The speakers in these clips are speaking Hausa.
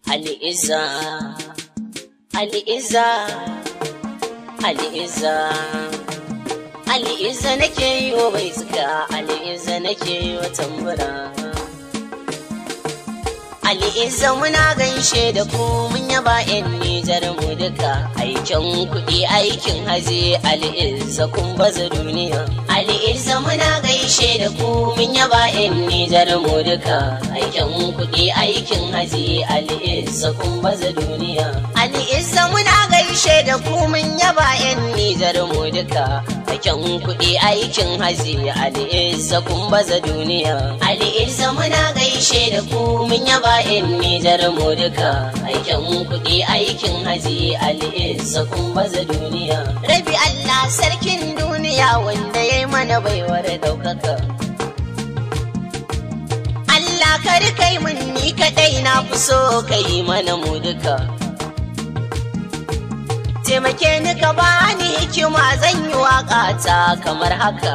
Ali'iza, Ali'iza, Ali'iza, Ali'iza nake yi wa bai suka, Ali'iza nake yi wa tambura. Ali'iza muna gaishe da ku mun yaba ‘yan Nijar mu duka, aikin kuɗi aikin haji Ali'iza kun baza duniya. Ali'iza muna gaishe da ku mun yaba ‘yan Nijar mu duka, aikin kuɗi aikin haji Ali'iza kun baza duniya. Ali'iza muna gaishe da ku mun yaba ‘yan Nijar mu duka, aikin kuɗi aikin haji Ali'iza kun baza duniya. Ali'iza muna gaishe da ku mun yaba ‘yan Nijar mu duka, aikin kuɗi aikin haji Ali'iza kun baza duniya. Rabi Allah sarkin duniya wanda ya yi mana baiwar ɗaukaka. Allah kar kai mun ni kaɗai na fi so ka yi mana mu duka. Taimake ni ka bani hikima zan yi waƙa ta kamar haka.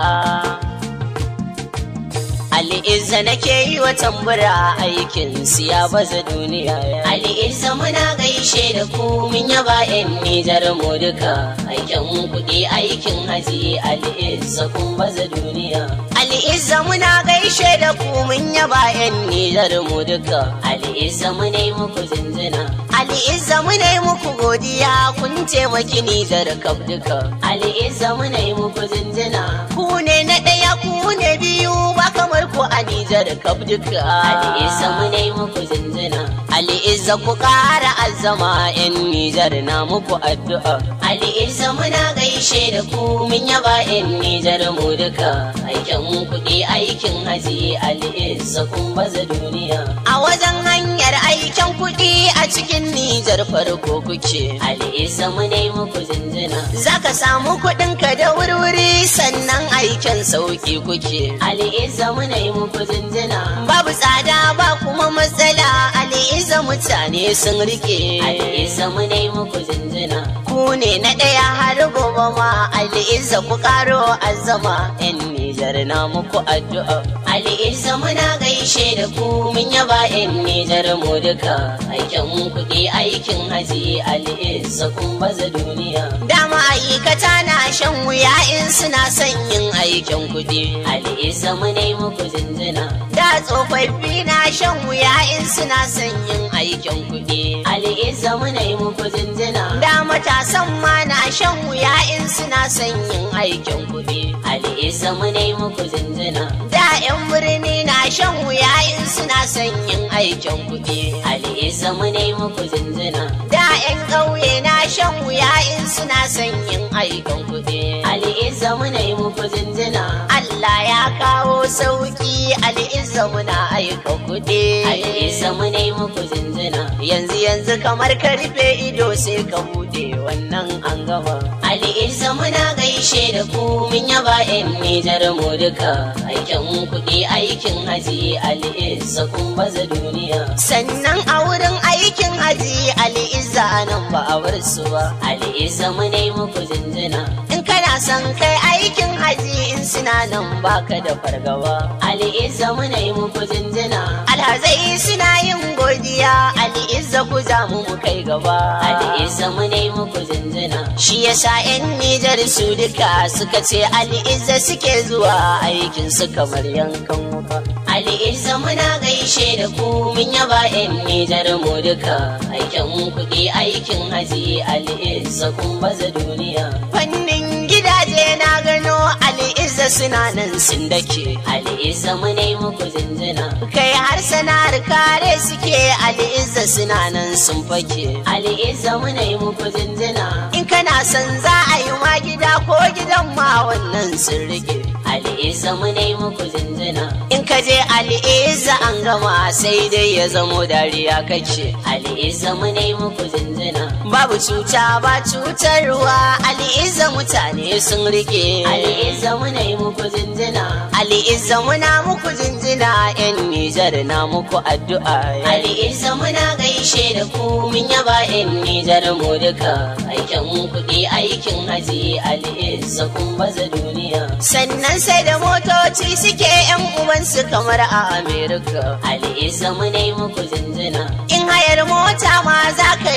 Ali'izza nake yi wa tambura aikin siya baza duniya. Ali'izza muna gaishe da ku mun yaba ‘yan Nijar mu duka. Aikin kuɗi aikin haji Ali'izza kun baza duniya. Ali'izza muna gaishe da ku mun yaba ‘yan Nijar mu duka. Ali'izza mu ne muku zinzina. Ali'izza mu ne muku godiya kun taimaki Nijar kaf duka. Ali'izza mu ne muku zinzina. Ku ne na ɗaya ku ne biyu ba kamar ku a Nijar kaf duka. Ali'izza mu ne muku zinzina. Ali'izza ku ƙara azama ‘yan Nijar na muku addu'a. Ali'izza muna gaishe da ku mun yaba ‘yan Nijar mu duka. Aikin kuɗi aikin haji Ali'izza kun baza duniya. A wajen hanyar aikin kuɗi a cikin Nijar farko kuke. Ali'izza mu ne muku zinzina. Za ka samu kuɗinka da wurwuri sannan aikin sauƙi kuke. Ali'izza mu ne muku zinzina. Babu tsada ba kuma matsala Ali'izza mutane sun rike. Ali'izza mu ne muku zinzina. Ku ne na ɗaya har gobe ma Ali'izza ku ƙaro azama. 'Yan Nijar na muku addu'a. Ali'izza muna gaishe da ku mun yaba 'yan Nijar mu duka. Aikin kuɗi aikin haji Ali'izza kun baza duniya. Da ma'aikata na shan wuya in suna son yin aikin kuɗi. Ali'izza mu ne muku zinzina. Da tsofaffi na shan wuya in suna son yin aikin kuɗi. Ali'izza mu ne muku zinzina. Da matasan ma na shan wuya in suna son yin aikin kuɗi. Ali'izza mu ne muku zinzina. Da 'yan birni na shan wuya in suna son yin aikin kuɗi. Ali'izza mu ne muku zinzina. Da 'yan ƙauye na shan wuya in suna son yin aikin kuɗi. Ali'izza mu ne muku zinzina. Allah ya kawo sauki Ali'izza muna aikin kuɗi. Ali'izza mu ne muku zinzina. Yanzu yanzu kamar ka rufe ido sai ka buɗe wannan an gama. Ali'izza muna gaishe da ku mun yaba 'yan Nijar mu duka. Aikin kuɗi aikin haji Ali'izza kun baza duniya. Sannan a wurin aikin haji Ali'izza nan ba a bar su ba. Ali'izza mu ne muku zinzina. In kana son kai aikin haji in suna nan baka da fargaba. Ali'izza mu ne muku zinzina. Alhazai suna yin godiya Ali'izza ku za mu mu kai gaba. Ali'izza mu ne muku zinzina. Shi yasa 'yan Nijar su duka suka ce Ali'izza suke zuwa aikin su kamar yankan wuka. Ali'izza muna gaishe da ku mun yaba 'yan Nijar mu duka. Aikin kuɗi aikin haji Ali'izza kun baza duniya. Fannin gidaje na gano Ali'izza suna nan sun dake. Ali'izza mu ne muku zinzina. Kai har sana'ar kare suke Ali'izza suna nan sun fake. Ali'izza mu ne muku zinzina. In kana son za a yi ma gida ko gidan ma wannan sun rike. Ali'izza mu ne muku zinzina. In ka je Ali'izza an gama sai dai ya zamo dariya kake. Ali'izza mu ne muku zinzina. Babu cuta ba cutarwa Ali'izza mutane sun rike. Ali'izza mu ne muku zinzina. Ali'izza muna muku zinzina. 'Yan Nijar na muku addu'a. Ali'izza muna gaishe da ku mun yaba 'yan Nijar mu duka. Aikin kuɗi aikin haji Ali'izza kun baza duniya. Sannan sai da motoci suke 'yan uwansu kamar a Amerika. Ali'izza mu ne muku zinzina. In hayar mota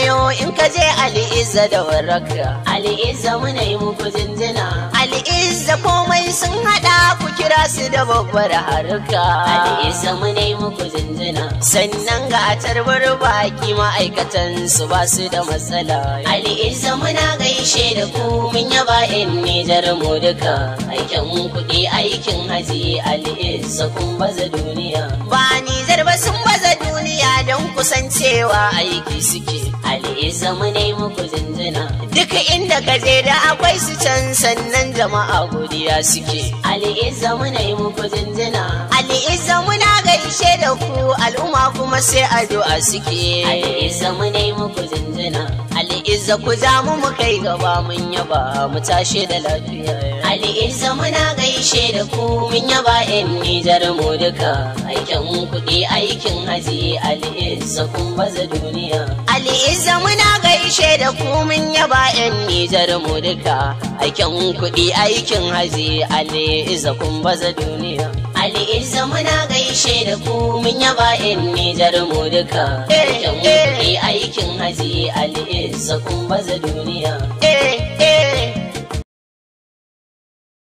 yau in ka je al'izza da warraka al'izza muna yi muku jinjina al'izza komai sun hada ku kira su da babbar harka al'izza muna yi muku jinjina sannan ga tarbar baki ma'aikatan su ba su da matsala al'izza muna gaishe da ku mun yaba in nijar mu duka aikin kuɗi aikin haji al'izza kun baza duniya ba nijar ba sun baza duniya don kusancewa aiki suke al'izza mu ne muku jinjina duk inda ka je da akwai su can sannan jama'a godiya suke al'izza mu ne muku jinjina al'izza muna gaishe da ku al'umma kuma sai addu'a suke al'izza mu ne muku jinjina al'izza ku ja mu mu kai gaba mun yaba mu tashi da lafiya al'izza muna gaishe da ku mun yaba yan nijar mu duka aikin kuɗi aikin haji al'izza kun baza duniya al'izza muna gaishe da ku mun yaba yan nijar mu duka aikin kuɗi aikin haji al'izza kun baza duniya al'izza muna gaishe da ku mun yaba yan nijar mu duka aikin kuɗi aikin haji al'izza kun baza duniya